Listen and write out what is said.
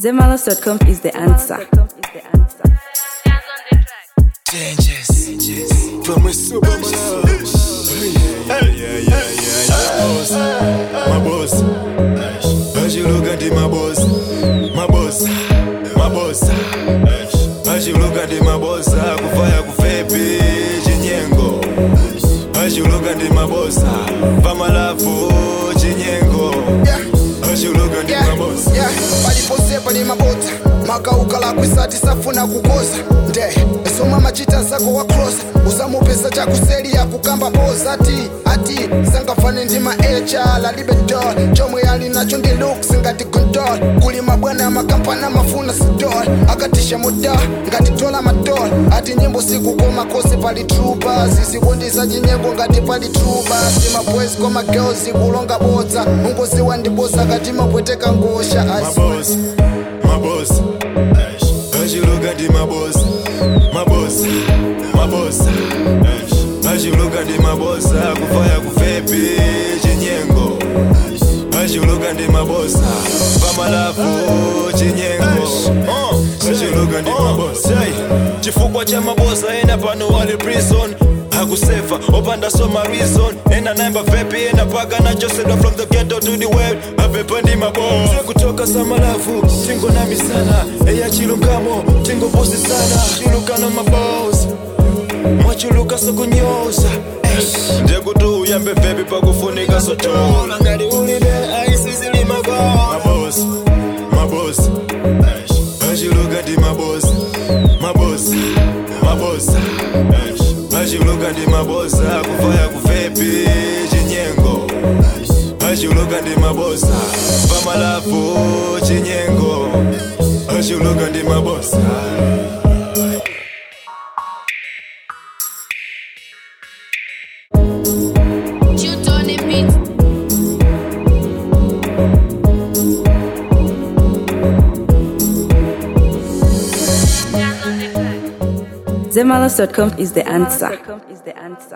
Zemalos.com is the answer. Changes. From a super Hey, yeah, yeah, yeah, yeah. My boss. My boss. As you look at it, my boss. My boss. My boss. As you look at it, my boss. Kufaya kufepi chinyengo. As you look at it, my boss. Pamalafu chinyengo. As you look at it, my boss. yeah, palipose pali mabota makaukala kwisati safuna kukoza nde soma machita zako wakrosa usamupesa chakuseli ya kukamba poza ati ati sangafane ndi maecha lalibe dol chomwe ali nacho ndi looks ngati gondol kuli mabwana makampana mafuna sidol akatisha moda ngati dola madol ati nyimbo sikukoma kose pali trupa zizikundisa chinyengo ngati pali trupa simaboys koma girls kulonga bodza ungoziwa ndibosa kati mapweteka ngosha my As- boss, my boss. As you look at it, my boss, my boss, my boss. As you look at it, my boss, kufaya kufepi chinyengo. As you look at it, my boss, pamalafu chinyengo. Uh, As you look at it, my boss. Say, chifukwa cha mabosa ena pano wali prison hakusefa opanda soma reason ena naimba vepi ena paga nachosedwa from the ghetto to the world avepandi mabos kutoka samalafu tingo nami sana eya chilukamo tingo bosi sana chilukano mabos mwachuluka sokunyoza ndekuti uyambe vepi pakufunika sotola ngati ulibe aisizili mabos mabos achilukati mabos mabos mabos achilukati mabos akufaya kufepi chinyengo achilukati mabos pamalafu chinyengo achilukati mabos Shoot on the beat. Zemalos.com is the answer.